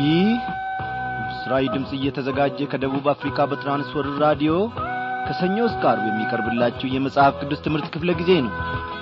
ይህ ምስራዊ ድምፅ እየተዘጋጀ ከደቡብ አፍሪካ በትራንስወርልድ ራዲዮ ከሰኞ እስከ አርብ የሚቀርብላችሁ የመጽሐፍ ቅዱስ ትምህርት ክፍለ ጊዜ ነው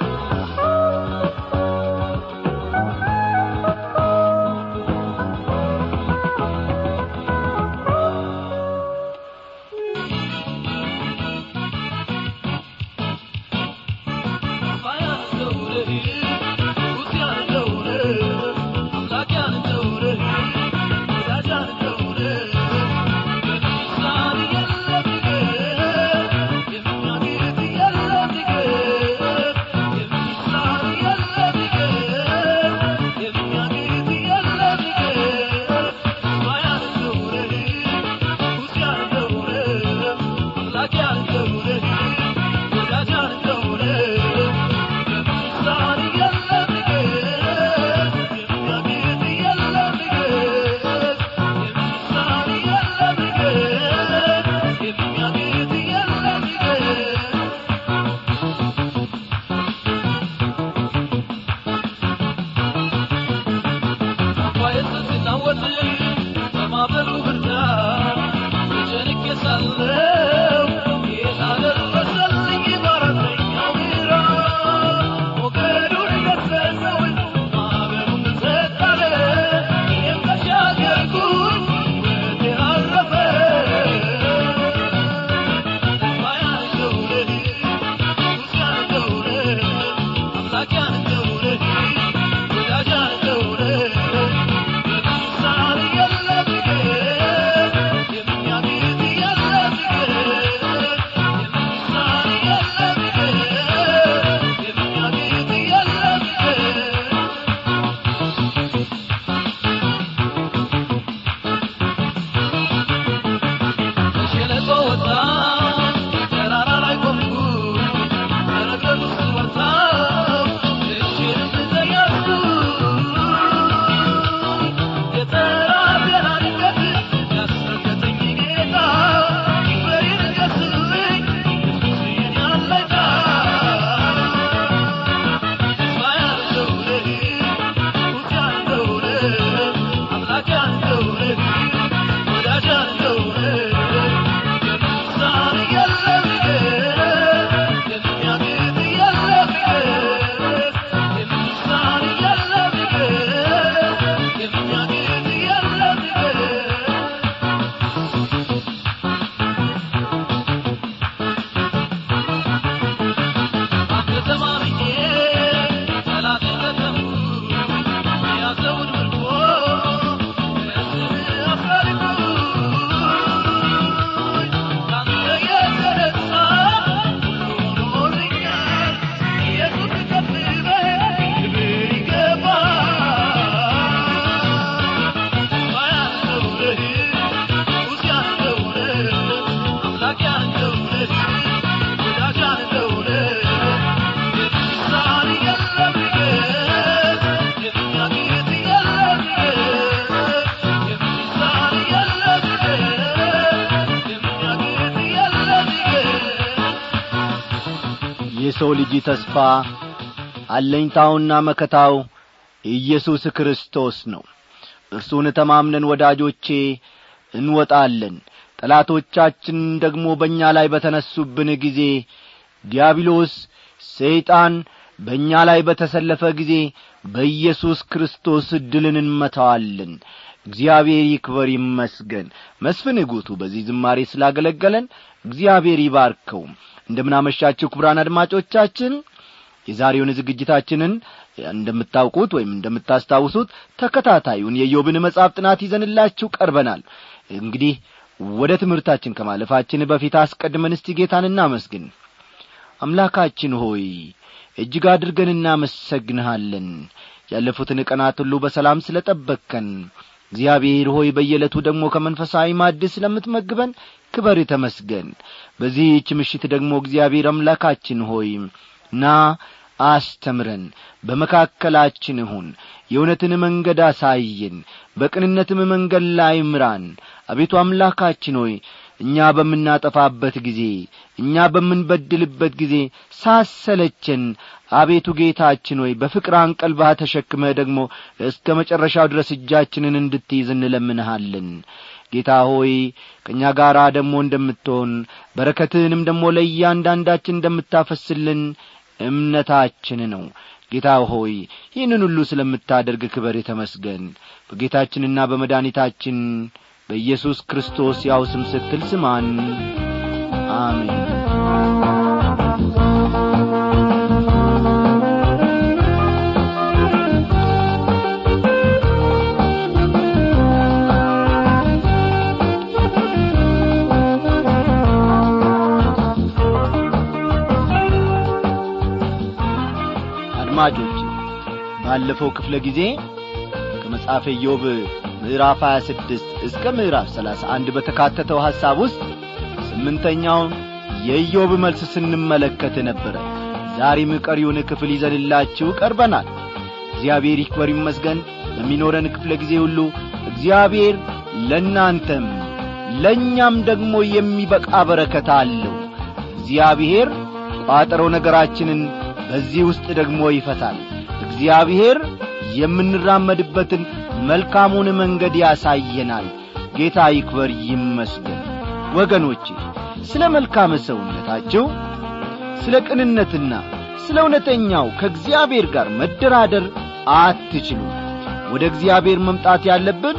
የሰው ልጅ ተስፋ አለኝታውና መከታው ኢየሱስ ክርስቶስ ነው እርሱን ተማምነን ወዳጆቼ እንወጣለን ጠላቶቻችን ደግሞ በእኛ ላይ በተነሱብን ጊዜ ዲያብሎስ ሰይጣን በእኛ ላይ በተሰለፈ ጊዜ በኢየሱስ ክርስቶስ ድልን እንመታዋለን እግዚአብሔር ይክበር ይመስገን መስፍን ጉቱ በዚህ ዝማሬ ስላገለገለን እግዚአብሔር ይባርከው እንደምናመሻችሁ ክቡራን አድማጮቻችን የዛሬውን ዝግጅታችንን እንደምታውቁት ወይም እንደምታስታውሱት ተከታታዩን የዮብን መጽሐፍ ጥናት ይዘንላችሁ ቀርበናል እንግዲህ ወደ ትምህርታችን ከማለፋችን በፊት አስቀድመን እስቲ ጌታን እናመስግን አምላካችን ሆይ እጅግ አድርገን እናመሰግንሃለን ያለፉትን ቀናት ሁሉ በሰላም ስለ ጠበቅከን እግዚአብሔር ሆይ በየዕለቱ ደግሞ ከመንፈሳዊ ማድ ስለምትመግበን ክበር ተመስገን በዚህች ምሽት ደግሞ እግዚአብሔር አምላካችን ሆይ ና አስተምረን በመካከላችን ሁን የእውነትን መንገድ አሳየን በቅንነትም መንገድ ላይ ምራን አቤቱ አምላካችን ሆይ እኛ በምናጠፋበት ጊዜ እኛ በምንበድልበት ጊዜ ሳሰለቸን አቤቱ ጌታችን ሆይ በፍቅር አንቀልባህ ተሸክመህ ደግሞ እስከ መጨረሻው ድረስ እጃችንን እንድትይዝ እንለምንሃለን ጌታ ሆይ ከእኛ ጋር ደግሞ እንደምትሆን በረከትህንም ደግሞ ለእያንዳንዳችን እንደምታፈስልን እምነታችን ነው ጌታ ሆይ ይህንን ሁሉ ስለምታደርግ ክበር የተመስገን በጌታችንና በመድኃኒታችን በኢየሱስ ክርስቶስ ያው ስም ስትል ስማን አሜን አድማጮች ባለፈው ክፍለ ጊዜ ከመጽሐፈ ኢዮብ ምዕራፍ 26 እስከ ምዕራፍ 31 በተካተተው ሐሳብ ውስጥ ስምንተኛውን የኢዮብ መልስ ስንመለከት ነበረ ዛሬም ቀሪውን ክፍል ይዘንላችሁ ቀርበናል እግዚአብሔር ይክበር ይመስገን በሚኖረን ክፍለ ጊዜ ሁሉ እግዚአብሔር ለእናንተም ለእኛም ደግሞ የሚበቃ በረከት አለው እግዚአብሔር ቋጠረው ነገራችንን በዚህ ውስጥ ደግሞ ይፈታል እግዚአብሔር የምንራመድበትን መልካሙን መንገድ ያሳየናል ጌታ ይክበር ይመስገን ወገኖቼ ስለ መልካም ሰውነታቸው ስለ ቅንነትና ስለ እውነተኛው ከእግዚአብሔር ጋር መደራደር አትችሉ ወደ እግዚአብሔር መምጣት ያለብን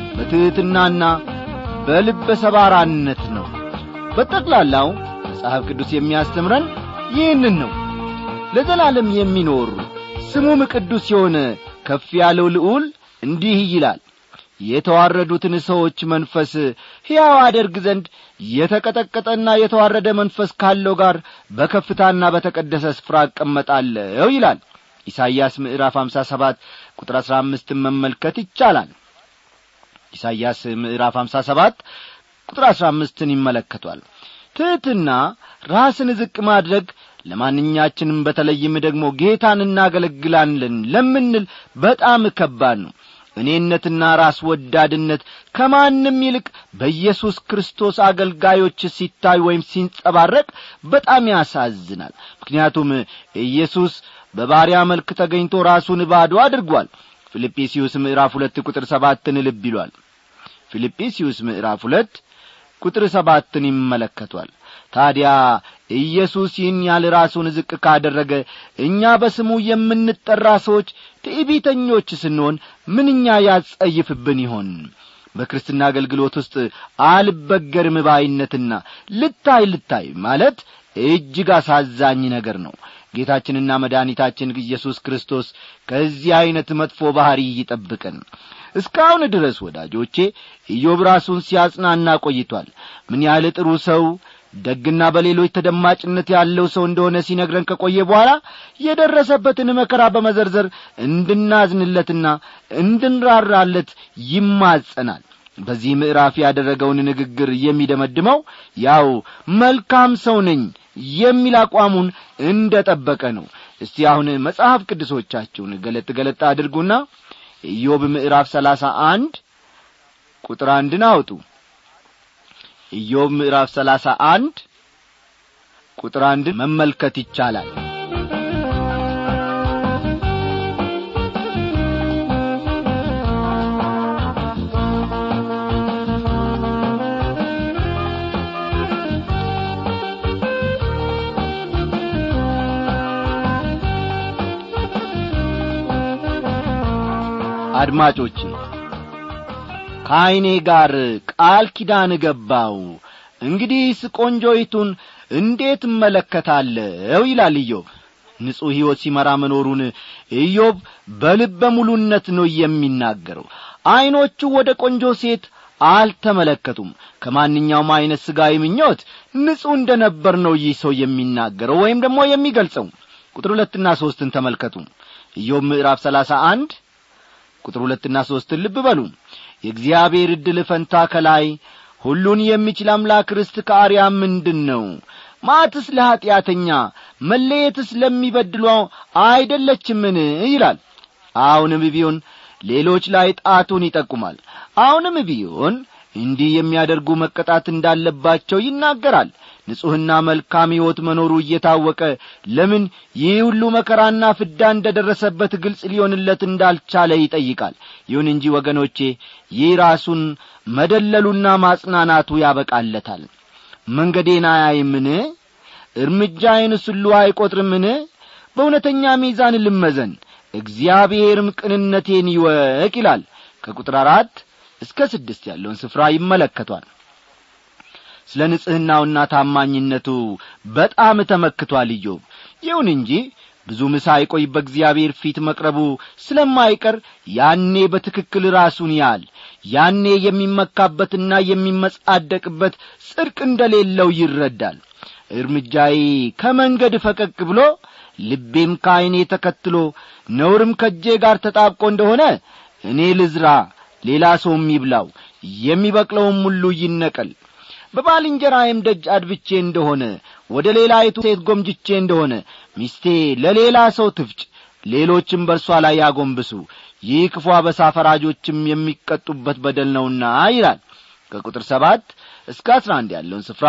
በትሕትናና በልበ ሰባራነት ነው በጠቅላላው መጽሐፍ ቅዱስ የሚያስተምረን ይህንን ነው ለዘላለም የሚኖር ስሙም ቅዱስ የሆነ ከፍ ያለው ልዑል እንዲህ ይላል የተዋረዱትን ሰዎች መንፈስ ሕያው አደርግ ዘንድ የተቀጠቀጠና የተዋረደ መንፈስ ካለው ጋር በከፍታና በተቀደሰ ስፍራ እቀመጣለሁ ይላል ኢሳይያስ ምዕራፍ 57 ቁጥር 15 መመልከት ይቻላል ኢሳይያስ ምዕራፍ 57 ቁጥር 15ን ይመለከቷል ትሕትና ራስን ዝቅ ማድረግ ለማንኛችንም በተለይም ደግሞ ጌታን እናገለግላለን ለምንል በጣም ከባድ ነው እኔነትና ራስ ወዳድነት ከማንም ይልቅ በኢየሱስ ክርስቶስ አገልጋዮች ሲታይ ወይም ሲንጸባረቅ በጣም ያሳዝናል ምክንያቱም ኢየሱስ በባሪያ መልክ ተገኝቶ ራሱን ባዶ አድርጓል ፊልጵስዩስ ምዕራፍ ሁለት ቁጥር ሰባትን ልብ ይሏል ፊልጵስዩስ ምዕራፍ ሁለት ቁጥር ሰባትን ይመለከቷል ታዲያ ኢየሱስ ይህን ያህል ራሱን ዝቅ ካደረገ እኛ በስሙ የምንጠራ ሰዎች ትዕቢተኞች ስንሆን ምንኛ ያጸይፍብን ይሆን በክርስትና አገልግሎት ውስጥ አልበገርም ባይነትና ልታይ ልታይ ማለት እጅግ አሳዛኝ ነገር ነው ጌታችንና መድኃኒታችን ኢየሱስ ክርስቶስ ከዚህ ዐይነት መጥፎ ባሕሪ ይጠብቀን እስካሁን ድረስ ወዳጆቼ ኢዮብ ራሱን ሲያጽናና ቆይቷል ምን ያህል ጥሩ ሰው ደግና በሌሎች ተደማጭነት ያለው ሰው እንደሆነ ሲነግረን ከቆየ በኋላ የደረሰበትን መከራ በመዘርዘር እንድናዝንለትና እንድንራራለት ይማጸናል በዚህ ምዕራፍ ያደረገውን ንግግር የሚደመድመው ያው መልካም ሰው ነኝ የሚል አቋሙን እንደ ጠበቀ ነው እስቲ አሁን መጽሐፍ ቅዱሶቻችሁን ገለጥ ገለጥ አድርጉና ኢዮብ ምዕራፍ ሰላሳ አንድ ቁጥር አንድን አውጡ ኢዮብ ምዕራፍ ሰላሳ አንድ ቁጥር አንድን መመልከት ይቻላል አድማጮቼ ከዐይኔ ጋር ቃል ኪዳን ገባው እንግዲህስ ቆንጆይቱን እንዴት እመለከታለሁ ይላል ኢዮብ ንጹሕ ሕይወት ሲመራ መኖሩን ኢዮብ በልበ ሙሉነት ነው የሚናገረው ዐይኖቹ ወደ ቆንጆ ሴት አልተመለከቱም ከማንኛውም ዐይነት ሥጋዊ ምኞት ንጹሕ እንደ ነበር ነው ይህ ሰው የሚናገረው ወይም ደግሞ የሚገልጸው ቁጥር ሁለትና ሦስትን ተመልከቱ ኢዮብ ምዕራፍ ሰላሳ አንድ ቁጥር ሁለትና ሦስትን ልብ በሉ የእግዚአብሔር ዕድል ፈንታ ከላይ ሁሉን የሚችል አምላክ ርስት ከአርያ ምንድን ነው ማትስ ለኀጢአተኛ መለየትስ ለሚበድሎ አይደለችምን ይላል አሁንም ቢሆን ሌሎች ላይ ጣቱን ይጠቁማል አሁንም ቢሆን እንዲህ የሚያደርጉ መቀጣት እንዳለባቸው ይናገራል ንጹሕና መልካም ሕይወት መኖሩ እየታወቀ ለምን ይህ ሁሉ መከራና ፍዳ እንደ ደረሰበት ግልጽ ሊሆንለት እንዳልቻለ ይጠይቃል ይሁን እንጂ ወገኖቼ ይህ ራሱን መደለሉና ማጽናናቱ ያበቃለታል መንገዴን አያይምን እርምጃዬንስ ሁሉ አይቈጥርምን በእውነተኛ ሚዛን ልመዘን እግዚአብሔርም ቅንነቴን ይወቅ ይላል ከቁጥር አራት እስከ ስድስት ያለውን ስፍራ ይመለከቷል ስለ ንጽሕናውና ታማኝነቱ በጣም ተመክቷል ኢዮብ ይሁን እንጂ ብዙም ሳይቆይ በእግዚአብሔር ፊት መቅረቡ ስለማይቀር ያኔ በትክክል ራሱን ያል ያኔ የሚመካበትና የሚመጻደቅበት ጽድቅ እንደሌለው ይረዳል እርምጃዬ ከመንገድ ፈቀቅ ብሎ ልቤም ከዐይኔ ተከትሎ ነውርም ከእጄ ጋር ተጣብቆ እንደሆነ እኔ ልዝራ ሌላ ሰውም ይብላው የሚበቅለውም ሁሉ ይነቀል በባልንጀራዬም ደጅ አድብቼ እንደሆነ ወደ ሌላይቱ ሴት ጐምጅቼ እንደሆነ ሚስቴ ለሌላ ሰው ትፍጭ ሌሎችም በእርሷ ላይ ያጐንብሱ ይህ ክፉ አበሳ ፈራጆችም የሚቀጡበት በደል ነውና ይላል ከቁጥር ሰባት እስከ አስራ አንድ ያለውን ስፍራ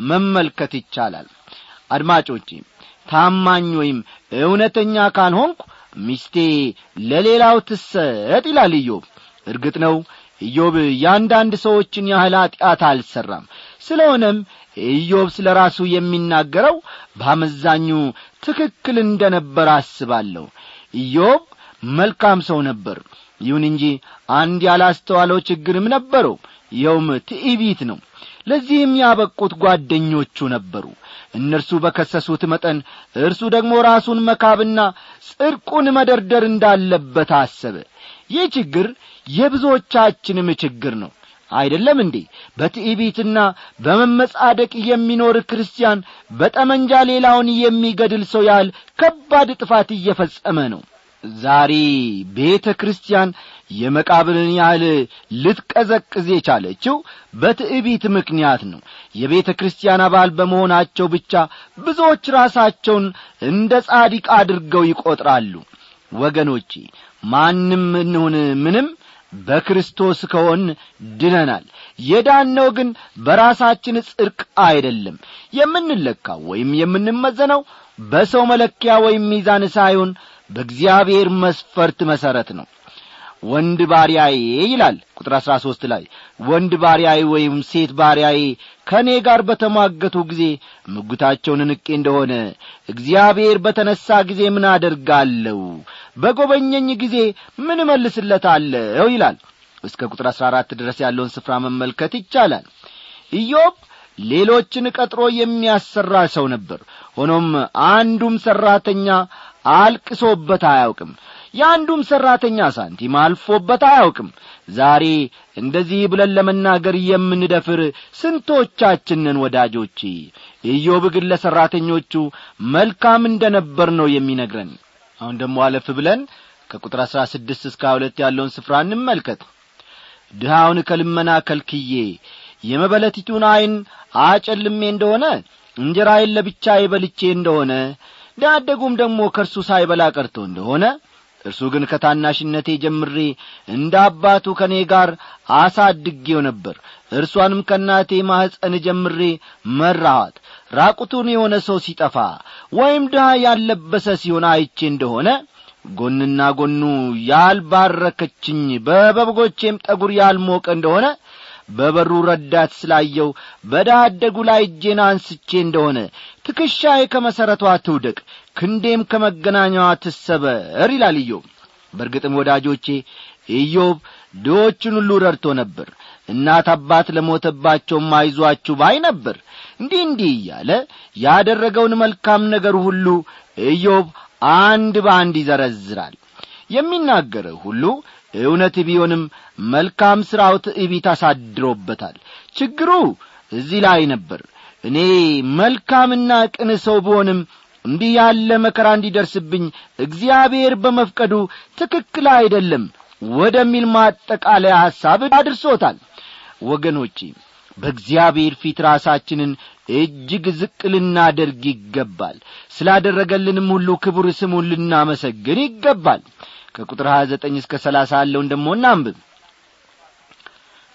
መመልከት ይቻላል አድማጮቼ ታማኝ ወይም እውነተኛ ካልሆንኩ ሚስቴ ለሌላው ትሰጥ ይላል ኢዮብ እርግጥ ነው ኢዮብ ያንዳንድ ሰዎችን ያህል ኀጢአት አልሠራም ስለሆነም ኢዮብ ስለ ራሱ የሚናገረው በአመዛኙ ትክክል እንደ ነበር አስባለሁ ኢዮብ መልካም ሰው ነበር ይሁን እንጂ አንድ ያላስተዋለው ችግርም ነበረው ይኸውም ትዕቢት ነው ለዚህም ያበቁት ጓደኞቹ ነበሩ እነርሱ በከሰሱት መጠን እርሱ ደግሞ ራሱን መካብና ጽድቁን መደርደር እንዳለበት አሰበ ይህ ችግር የብዙዎቻችንም ችግር ነው አይደለም እንዴ በትዕቢትና በመመጻደቅ የሚኖር ክርስቲያን በጠመንጃ ሌላውን የሚገድል ሰው ያህል ከባድ ጥፋት እየፈጸመ ነው ዛሬ ቤተ ክርስቲያን የመቃብርን ያህል ልትቀዘቅዝ የቻለችው በትዕቢት ምክንያት ነው የቤተ ክርስቲያን አባል በመሆናቸው ብቻ ብዙዎች ራሳቸውን እንደ ጻዲቅ አድርገው ይቈጥራሉ ወገኖቼ ማንም እንሁን ምንም በክርስቶስ ከሆን ድነናል የዳነው ግን በራሳችን ጽድቅ አይደለም የምንለካው ወይም የምንመዘነው በሰው መለኪያ ወይም ሚዛን ሳይሆን በእግዚአብሔር መስፈርት መሠረት ነው ወንድ ባሪያዬ ይላል ቁጥር አሥራ ሦስት ላይ ወንድ ባሪያዬ ወይም ሴት ባሪያዬ ከእኔ ጋር በተሟገቱ ጊዜ ምጉታቸውን ንቄ እንደሆነ እግዚአብሔር በተነሣ ጊዜ ምን አደርጋለሁ በጐበኘኝ ጊዜ ምን እመልስለታለሁ ይላል እስከ ቁጥር አሥራ አራት ድረስ ያለውን ስፍራ መመልከት ይቻላል ኢዮብ ሌሎችን ቀጥሮ የሚያሰራ ሰው ነበር ሆኖም አንዱም ሠራተኛ አልቅሶበት አያውቅም የአንዱም ሠራተኛ ሳንቲም አልፎበት አያውቅም ዛሬ እንደዚህ ብለን ለመናገር የምንደፍር ስንቶቻችንን ወዳጆቼ ኢዮብ ግን ለሠራተኞቹ መልካም እንደ ነበር ነው የሚነግረን አሁን ደግሞ አለፍ ብለን ከቁጥር አሥራ ስድስት እስከ ሁለት ያለውን ስፍራ እንመልከት ድሃውን ከልመና ከልክዬ የመበለቲቱን ዐይን አጨልሜ እንደሆነ እንጀራዬን ለብቻዬ በልቼ እንደሆነ ዳደጉም ደግሞ ከእርሱ ሳይበላ ቀርቶ እንደሆነ እርሱ ግን ከታናሽነቴ ጀምሬ እንደ አባቱ ከእኔ ጋር አሳድጌው ነበር እርሷንም ከእናቴ ማኅፀን ጀምሬ መራኋት ራቁቱን የሆነ ሰው ሲጠፋ ወይም ድሃ ያለበሰ ሲሆን አይቼ እንደሆነ ጎንና ጎኑ ያልባረከችኝ በበጎቼም ጠጒር ያልሞቀ እንደሆነ በበሩ ረዳት ስላየው በዳደጉ ላይ እጄን አንስቼ እንደሆነ ትከሻዬ ከመሠረቷ ትውደቅ ክንዴም ከመገናኛዋ ትሰበር ይላል ኢዮብ በርግጥም ወዳጆቼ ኢዮብ ድዎችን ሁሉ ረድቶ ነበር እናት አባት ለሞተባቸውም አይዟችሁ ባይ ነበር እንዲህ እንዲህ እያለ ያደረገውን መልካም ነገር ሁሉ ኢዮብ አንድ በአንድ ይዘረዝራል የሚናገረው ሁሉ እውነት ቢሆንም መልካም ሥራው ትዕቢት አሳድሮበታል ችግሩ እዚህ ላይ ነበር እኔ መልካምና ቅን ሰው ብሆንም እንዲህ ያለ መከራ እንዲደርስብኝ እግዚአብሔር በመፍቀዱ ትክክል አይደለም ወደሚል ማጠቃለያ ሐሳብ አድርሶታል ወገኖቼ በእግዚአብሔር ፊት ራሳችንን እጅግ ዝቅ ልናደርግ ይገባል ስላደረገልንም ሁሉ ክቡር ስሙን ልናመሰግን ይገባል ከቁጥር ሀያ ዘጠኝ እስከ ሰላሳ ያለውን ደሞ እናንብብ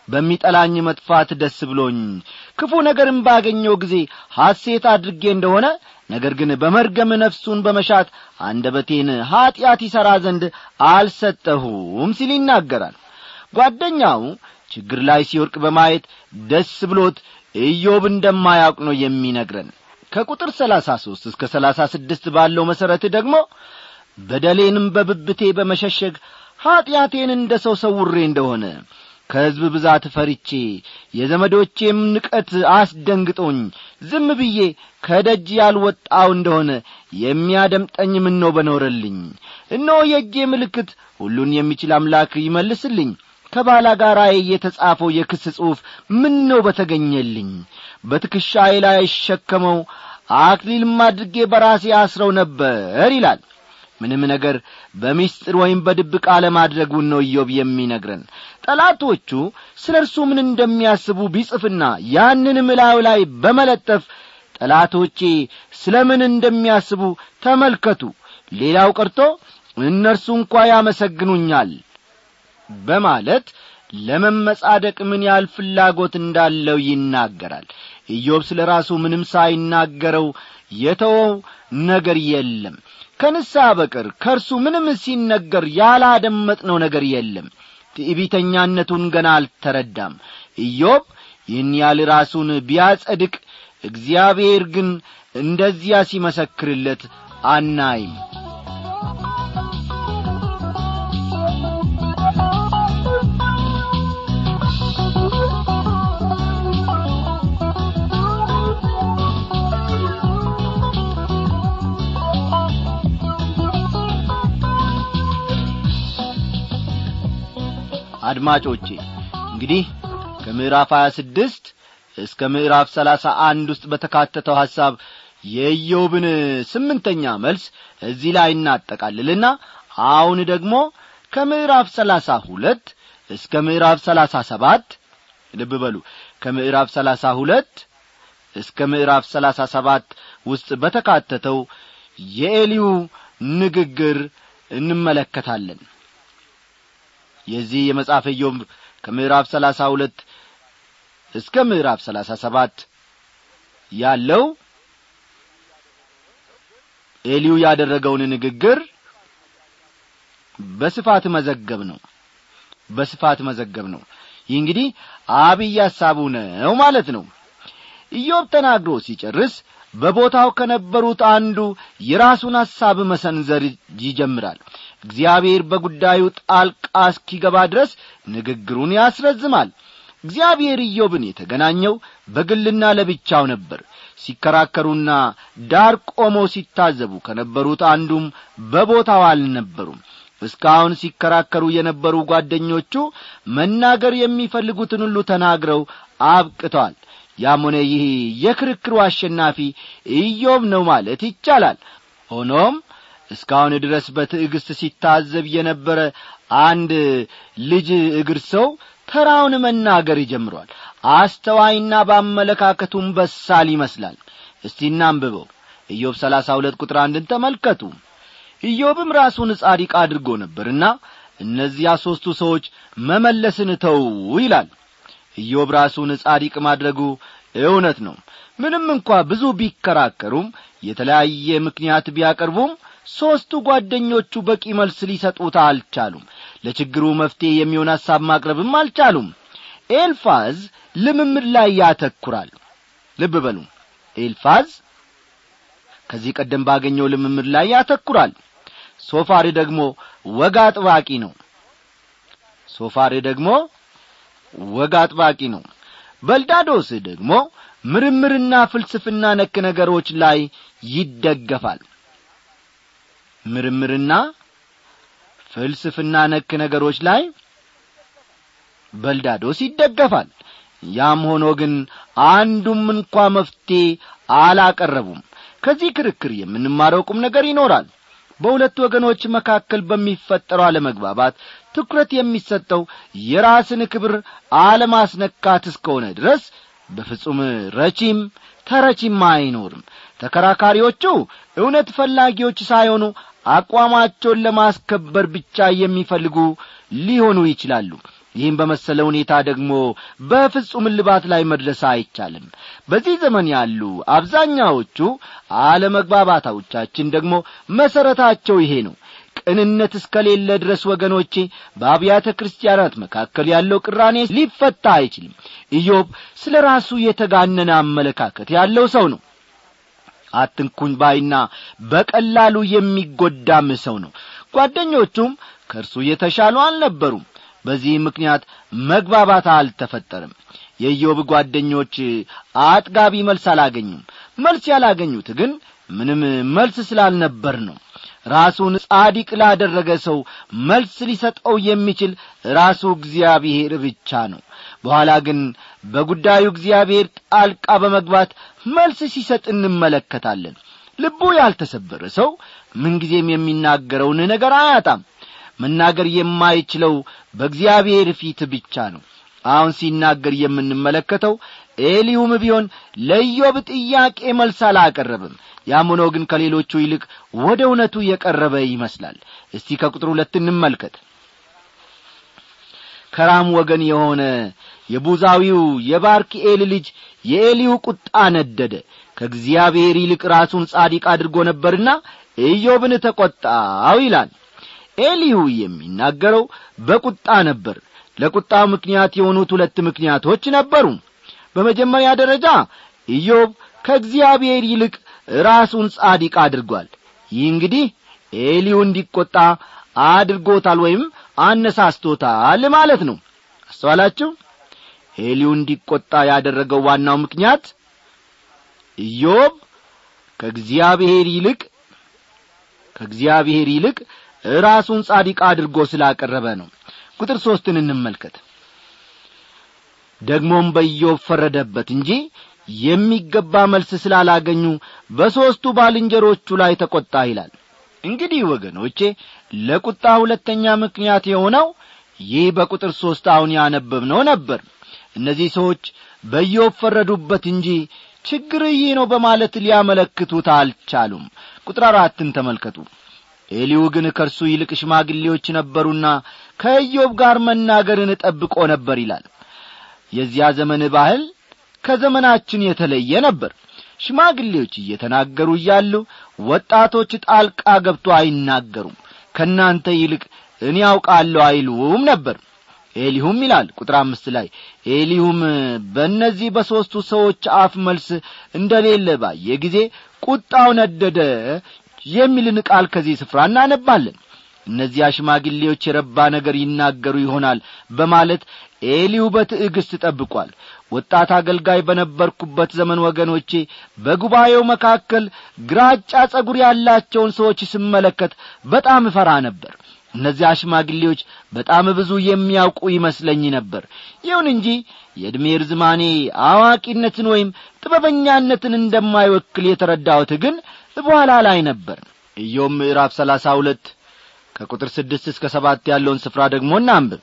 በሚጠላኝ መጥፋት ደስ ብሎኝ ክፉ ነገርም ባገኘው ጊዜ ሐሴት አድርጌ እንደሆነ ነገር ግን በመርገም ነፍሱን በመሻት አንደበቴን ኀጢአት ይሠራ ዘንድ አልሰጠሁም ሲል ይናገራል ጓደኛው ችግር ላይ ሲወርቅ በማየት ደስ ብሎት ኢዮብ እንደማያውቅ ነው የሚነግረን ከቁጥር ሰላሳ ሦስት እስከ ሰላሳ ስድስት ባለው መሠረት ደግሞ በደሌንም በብብቴ በመሸሸግ ኀጢአቴን እንደ ሰው ሰውሬ እንደሆነ ከሕዝብ ብዛት ፈሪቼ የዘመዶቼም ንቀት አስደንግጦኝ ዝም ብዬ ከደጅ ያልወጣው እንደሆነ የሚያደምጠኝ ምን ነው በኖረልኝ እነሆ የእጄ ምልክት ሁሉን የሚችል አምላክ ይመልስልኝ ከባላ ጋር የተጻፈው የክስ ጽሑፍ ምን ነው በተገኘልኝ በትከሻዬ ላይ አይሸከመው አክሊልም አድርጌ በራሴ አስረው ነበር ይላል ምንም ነገር በሚስጥር ወይም በድብቅ አለማድረጉን ነው ኢዮብ የሚነግረን ጠላቶቹ ስለ እርሱ ምን እንደሚያስቡ ቢጽፍና ያንን ምላዩ ላይ በመለጠፍ ጠላቶቼ ስለ ምን እንደሚያስቡ ተመልከቱ ሌላው ቀርቶ እነርሱ እንኳ ያመሰግኑኛል በማለት ለመመጻደቅ ምን ያህል ፍላጎት እንዳለው ይናገራል ኢዮብ ስለ ራሱ ምንም ሳይናገረው የተወው ነገር የለም ከንስሐ በቀር ከእርሱ ምንም ሲነገር ያላደመጥነው ነገር የለም ትዕቢተኛነቱን ገና አልተረዳም ኢዮብ ይህን ያህል ራሱን ቢያጸድቅ እግዚአብሔር ግን እንደዚያ ሲመሰክርለት አናይም አድማጮቼ እንግዲህ ከምዕራፍ ሀያ ስድስት እስከ ምዕራፍ ሰላሳ አንድ ውስጥ በተካተተው ሐሳብ የኢዮብን ስምንተኛ መልስ እዚህ ላይ እናጠቃልልና አሁን ደግሞ ከምዕራፍ ሰላሳ ሁለት እስከ ምዕራፍ ሰላሳ ሰባት ልብ በሉ ከምዕራፍ ሰላሳ ሁለት እስከ ምዕራፍ ሰላሳ ሰባት ውስጥ በተካተተው የኤሊው ንግግር እንመለከታለን የዚህ የመጽሐፈ ኢዮብ ከምዕራፍ ሰላሳ ሁለት እስከ ምዕራፍ ሰላሳ ሰባት ያለው ኤሊው ያደረገውን ንግግር በስፋት መዘገብ ነው በስፋት መዘገብ ነው ይህ እንግዲህ አብይ ሐሳቡ ነው ማለት ነው ኢዮብ ተናግሮ ሲጨርስ በቦታው ከነበሩት አንዱ የራሱን ሐሳብ መሰንዘር ይጀምራል እግዚአብሔር በጉዳዩ ጣልቃ እስኪገባ ድረስ ንግግሩን ያስረዝማል እግዚአብሔር ኢዮብን የተገናኘው በግልና ለብቻው ነበር ሲከራከሩና ዳር ቆመው ሲታዘቡ ከነበሩት አንዱም በቦታው አልነበሩም እስካሁን ሲከራከሩ የነበሩ ጓደኞቹ መናገር የሚፈልጉትን ሁሉ ተናግረው አብቅተዋል ያም ሆነ ይህ የክርክሩ አሸናፊ ኢዮብ ነው ማለት ይቻላል ሆኖም እስካሁን ድረስ በትዕግስት ሲታዘብ የነበረ አንድ ልጅ እግር ሰው ተራውን መናገር ይጀምሯል አስተዋይና በአመለካከቱም በሳል ይመስላል እስቲ እናንብበው ኢዮብ ሰላሳ ሁለት ቁጥር አንድን ተመልከቱ ኢዮብም ራሱን ጻዲቅ አድርጎ ነበርና እነዚያ ሦስቱ ሰዎች መመለስን ተው ይላል ኢዮብ ራሱን ጻዲቅ ማድረጉ እውነት ነው ምንም እንኳ ብዙ ቢከራከሩም የተለያየ ምክንያት ቢያቀርቡም ሦስቱ ጓደኞቹ በቂ መልስ ሊሰጡት አልቻሉም ለችግሩ መፍትሔ የሚሆን ሐሳብ ማቅረብም አልቻሉም ኤልፋዝ ልምምድ ላይ ያተኩራል ልብ በሉ ኤልፋዝ ከዚህ ቀደም ባገኘው ልምምድ ላይ ያተኩራል ሶፋር ደግሞ ወግ አጥባቂ ነው ሶፋር ደግሞ ወግ አጥባቂ ነው በልዳዶስ ደግሞ ምርምርና ፍልስፍና ነክ ነገሮች ላይ ይደገፋል ምርምርና ፍልስፍና ነክ ነገሮች ላይ በልዳዶስ ይደገፋል ያም ሆኖ ግን አንዱም እንኳ መፍትሔ አላቀረቡም ከዚህ ክርክር የምንማረው ቁም ነገር ይኖራል በሁለት ወገኖች መካከል በሚፈጠረው አለመግባባት ትኩረት የሚሰጠው የራስን ክብር አለማስነካት እስከሆነ ድረስ በፍጹም ረቺም ተረቺም አይኖርም ተከራካሪዎቹ እውነት ፈላጊዎች ሳይሆኑ አቋማቸውን ለማስከበር ብቻ የሚፈልጉ ሊሆኑ ይችላሉ ይህም በመሰለ ሁኔታ ደግሞ በፍጹም እልባት ላይ መድረስ አይቻልም በዚህ ዘመን ያሉ አብዛኛዎቹ አለመግባባታዎቻችን ደግሞ መሠረታቸው ይሄ ነው ቅንነት እስከሌለ ድረስ ወገኖቼ በአብያተ ክርስቲያናት መካከል ያለው ቅራኔ ሊፈታ አይችልም ኢዮብ ስለ ራሱ የተጋነነ አመለካከት ያለው ሰው ነው አትንኩኝ ባይና በቀላሉ የሚጐዳም ሰው ነው ጓደኞቹም ከእርሱ የተሻሉ አልነበሩም በዚህ ምክንያት መግባባት አልተፈጠርም የኢዮብ ጓደኞች አጥጋቢ መልስ አላገኙም መልስ ያላገኙት ግን ምንም መልስ ስላልነበር ነው ራሱን ጻዲቅ ላደረገ ሰው መልስ ሊሰጠው የሚችል ራሱ እግዚአብሔር ብቻ ነው በኋላ ግን በጉዳዩ እግዚአብሔር ጣልቃ በመግባት መልስ ሲሰጥ እንመለከታለን ልቡ ያልተሰበረ ሰው ምንጊዜም የሚናገረውን ነገር አያጣም መናገር የማይችለው በእግዚአብሔር ፊት ብቻ ነው አሁን ሲናገር የምንመለከተው ኤሊሁም ቢሆን ለኢዮብ ጥያቄ መልስ አላቀረብም ያም ሆኖ ግን ከሌሎቹ ይልቅ ወደ እውነቱ የቀረበ ይመስላል እስቲ ከቁጥር ሁለት እንመልከት ከራም ወገን የሆነ የቡዛዊው የባርክኤል ልጅ የኤሊሁ ቁጣ ነደደ ከእግዚአብሔር ይልቅ ራሱን ጻዲቅ አድርጎ ነበርና ኢዮብን ተቈጣው ይላል ኤሊሁ የሚናገረው በቁጣ ነበር ለቁጣው ምክንያት የሆኑት ሁለት ምክንያቶች ነበሩ በመጀመሪያ ደረጃ ኢዮብ ከእግዚአብሔር ይልቅ ራሱን ጻዲቅ አድርጓል ይህ እንግዲህ ኤሊሁ እንዲቈጣ አድርጎታል ወይም አነሳስቶታል ማለት ነው አስተዋላችሁ ኤሊሁ እንዲቈጣ ያደረገው ዋናው ምክንያት ኢዮብ ከእግዚአብሔር ይልቅ ከእግዚአብሔር ይልቅ ራሱን ጻዲቅ አድርጎ ስላቀረበ ነው ቁጥር ሦስትን እንመልከት ደግሞም በኢዮብ ፈረደበት እንጂ የሚገባ መልስ ስላላገኙ በሦስቱ ባልንጀሮቹ ላይ ተቈጣ ይላል እንግዲህ ወገኖቼ ለቁጣ ሁለተኛ ምክንያት የሆነው ይህ በቁጥር ሦስት አሁን ያነበብነው ነበር እነዚህ ሰዎች በኢዮብ ፈረዱበት እንጂ ችግር ይህ ነው በማለት ሊያመለክቱት አልቻሉም ቁጥር አራትን ተመልከቱ ኤሊው ግን ከእርሱ ይልቅ ሽማግሌዎች ነበሩና ከኢዮብ ጋር መናገርን ጠብቆ ነበር ይላል የዚያ ዘመን ባህል ከዘመናችን የተለየ ነበር ሽማግሌዎች እየተናገሩ እያሉ ወጣቶች ጣልቃ ገብቶ አይናገሩም ከእናንተ ይልቅ እኔ ያውቃለሁ አይሉም ነበር ኤሊሁም ይላል ቁጥር አምስት ላይ ኤሊሁም በእነዚህ በሦስቱ ሰዎች አፍ መልስ እንደሌለ ባየ ጊዜ ቁጣው ነደደ የሚልን ቃል ከዚህ ስፍራ እናነባለን እነዚያ ሽማግሌዎች የረባ ነገር ይናገሩ ይሆናል በማለት ኤሊሁ በትዕግሥት ጠብቋል ወጣት አገልጋይ በነበርኩበት ዘመን ወገኖቼ በጉባኤው መካከል ግራጫ ጸጉር ያላቸውን ሰዎች ስመለከት በጣም እፈራ ነበር እነዚያ ሽማግሌዎች በጣም ብዙ የሚያውቁ ይመስለኝ ነበር ይሁን እንጂ የዕድሜ ርዝማኔ አዋቂነትን ወይም ጥበበኛነትን እንደማይወክል የተረዳሁት ግን በኋላ ላይ ነበር ኢዮብ ምዕራፍ ሰላሳ ሁለት ከቁጥር ስድስት እስከ ሰባት ያለውን ስፍራ ደግሞ እናንብብ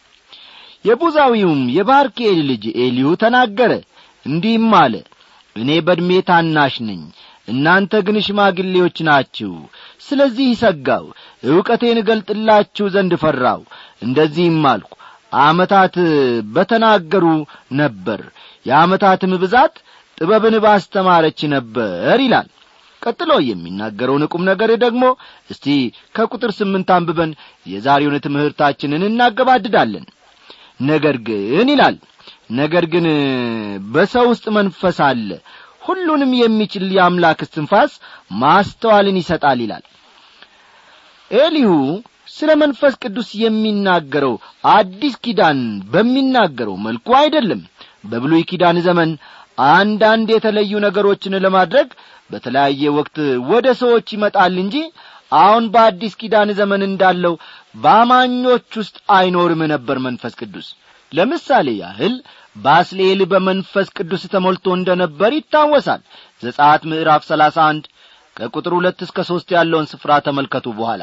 የቡዛዊውም የባርኬል ልጅ ኤሊሁ ተናገረ እንዲህም አለ እኔ በዕድሜ ታናሽ ነኝ እናንተ ግን ሽማግሌዎች ናችሁ ስለዚህ ይሰጋው ዕውቀቴን እገልጥላችሁ ዘንድ ፈራው እንደዚህም አልኩ ዓመታት በተናገሩ ነበር የዓመታትም ብዛት ጥበብን ባስተማረች ነበር ይላል ቀጥሎ የሚናገረውን ቁም ነገር ደግሞ እስቲ ከቁጥር ስምንት አንብበን የዛሬውን ትምህርታችንን እናገባድዳለን ነገር ግን ይላል ነገር ግን በሰው ውስጥ መንፈስ አለ ሁሉንም የሚችል የአምላክ እስትንፋስ ማስተዋልን ይሰጣል ይላል ኤሊሁ ስለ መንፈስ ቅዱስ የሚናገረው አዲስ ኪዳን በሚናገረው መልኩ አይደለም በብሉይ ኪዳን ዘመን አንዳንድ የተለዩ ነገሮችን ለማድረግ በተለያየ ወቅት ወደ ሰዎች ይመጣል እንጂ አሁን በአዲስ ኪዳን ዘመን እንዳለው በአማኞች ውስጥ አይኖርም ነበር መንፈስ ቅዱስ ለምሳሌ ያህል ባስሌል በመንፈስ ቅዱስ ተሞልቶ እንደ ነበር ይታወሳል ዘጻት ምዕራፍ ሰላሳ አንድ ከቁጥር ሁለት እስከ ሦስት ያለውን ስፍራ ተመልከቱ በኋላ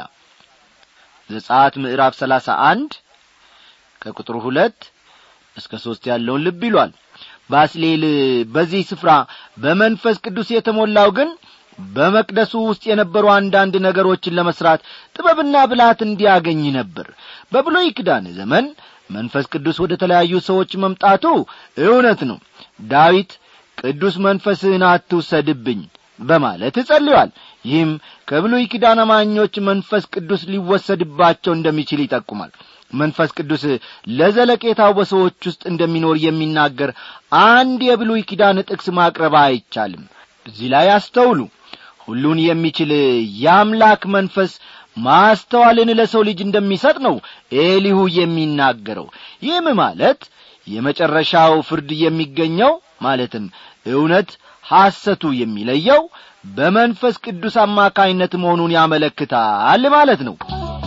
ዘጻት ምዕራፍ ሰላሳ አንድ ከቁጥር ሁለት እስከ ሦስት ያለውን ልብ ይሏል ባስሌል በዚህ ስፍራ በመንፈስ ቅዱስ የተሞላው ግን በመቅደሱ ውስጥ የነበሩ አንዳንድ ነገሮችን ለመስራት ጥበብና ብልሃት እንዲያገኝ ነበር በብሎይ ኪዳን ዘመን መንፈስ ቅዱስ ወደ ተለያዩ ሰዎች መምጣቱ እውነት ነው ዳዊት ቅዱስ መንፈስህን አትውሰድብኝ በማለት ጸልዮአል ይህም ከብሉይ ኪዳን አማኞች መንፈስ ቅዱስ ሊወሰድባቸው እንደሚችል ይጠቁማል መንፈስ ቅዱስ ለዘለቄታው በሰዎች ውስጥ እንደሚኖር የሚናገር አንድ የብሉይ ኪዳን ጥቅስ ማቅረብ አይቻልም እዚህ ላይ አስተውሉ ሁሉን የሚችል የአምላክ መንፈስ ማስተዋልን ለሰው ልጅ እንደሚሰጥ ነው ኤሊሁ የሚናገረው ይህም ማለት የመጨረሻው ፍርድ የሚገኘው ማለትም እውነት ሐሰቱ የሚለየው በመንፈስ ቅዱስ አማካይነት መሆኑን ያመለክታል ማለት ነው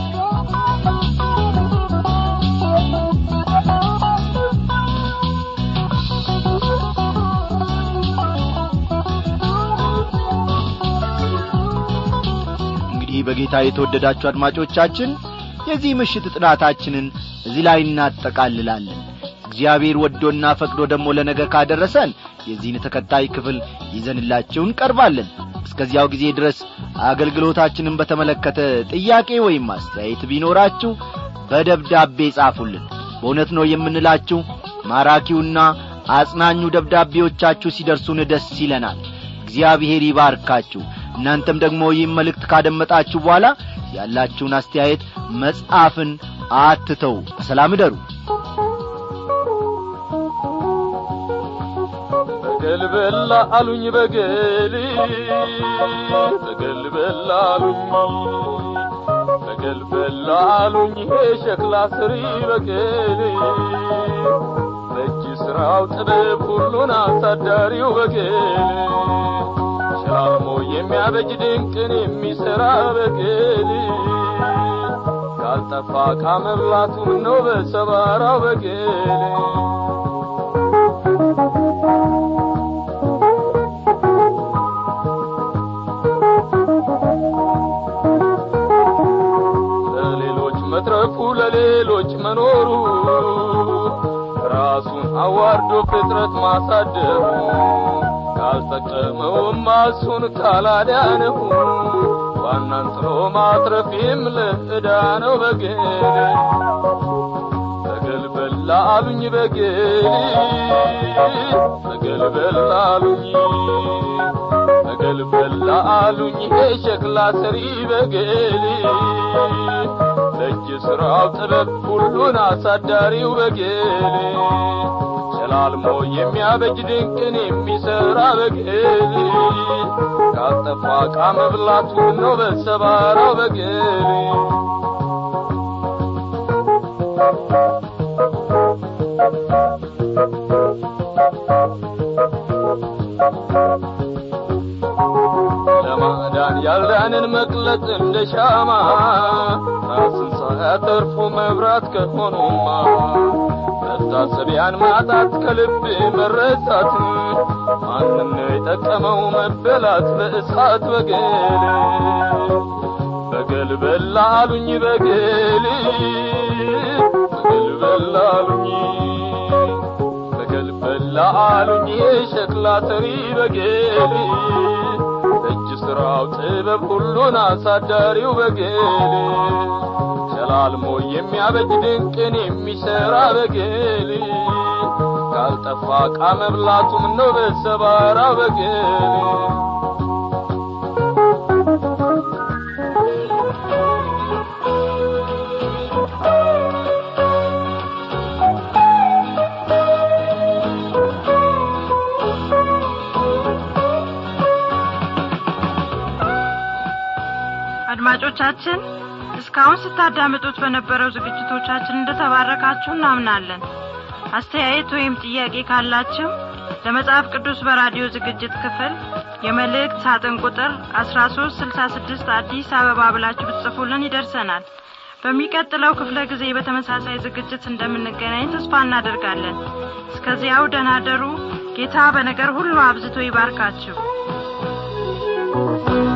እንግዲህ በጌታ የተወደዳችሁ አድማጮቻችን የዚህ ምሽት ጥናታችንን እዚህ ላይ እናጠቃልላለን እግዚአብሔር ወዶና ፈቅዶ ደግሞ ለነገ ካደረሰን የዚህን ተከታይ ክፍል ይዘንላችሁ እንቀርባለን እስከዚያው ጊዜ ድረስ አገልግሎታችንን በተመለከተ ጥያቄ ወይም አስተያየት ቢኖራችሁ በደብዳቤ ጻፉልን በእውነት ነው የምንላችሁ ማራኪውና አጽናኙ ደብዳቤዎቻችሁ ሲደርሱን ደስ ይለናል እግዚአብሔር ይባርካችሁ እናንተም ደግሞ ይህም መልእክት ካደመጣችሁ በኋላ ያላችሁን አስተያየት መጻፍን አትተው በሰላም እደሩ በገል በላ አሉኝ በገል በገል በላ አሉኝ በገል በላ አሉኝ ይሄ ሸክላ ስሪ በገል በእጅ ስራው ጥበብ ሁሉን አሳዳሪው በገል ሸላልሞ የሚያበጅ ድንቅን የሚሠራ በገል ካልጠፋ ካመብላቱ ነው በሰባራው በገል ለሌሎች መትረፉ ለሌሎች መኖሩ ራሱን አዋርዶ ፍጥረት ማሳደሩ ካልጠቀመውማ እሱን ካላዳነው ዋናን ጥሎ ማትረፊም ለዕዳ ነው በግል በገል በላ አሉኝ በግል በገል በላ አሉኝ በገል በላ አሉኝ ይሄ ሸክላ ሰሪ በገል ለእጅ ሥራው ጥበብ ሁሉን አሳዳሪው በገል ሸላልሞ የሚያበጅ ድንቅን የሚሠራ በገል ካልጠፋ ዕቃ መብላቱ ነው በሰባራው በገል ለማዳን ያልዳንን መቅለጥ እንደ ሻማ ራስን ሳያተርፉ መብራት ከሆኑማ መታሰቢያን ማጣት ከልብ መረሳት ማንም ነው የጠቀመው መበላት በእሳት በገል በገል በላ አሉኝ በገል በገል በላ አሉኝ በገል በላ አሉኝ የሸክላ ሰሪ በገል እጅ ሥራው ጥበብ ሁሉን አሳዳሪው በገል ሸላልሞ የሚያበጅ ድንቅን የሚሠራ በገል ካልጠፋ ዕቃ መብላቱም ነው በሰባራው በገል አድማጮቻችን እስካሁን ስታዳምጡት በነበረው ዝግጅቶቻችን እንደተባረካችሁ እናምናለን አስተያየት ወይም ጥያቄ ካላችሁ ለመጽሐፍ ቅዱስ በራዲዮ ዝግጅት ክፍል የመልእክት ሳጥን ቁጥር 1366 አዲስ አበባ ብላችሁ ብትጽፉልን ይደርሰናል በሚቀጥለው ክፍለ ጊዜ በተመሳሳይ ዝግጅት እንደምንገናኝ ተስፋ እናደርጋለን እስከዚያው ደናደሩ ጌታ በነገር ሁሉ አብዝቶ ይባርካችሁ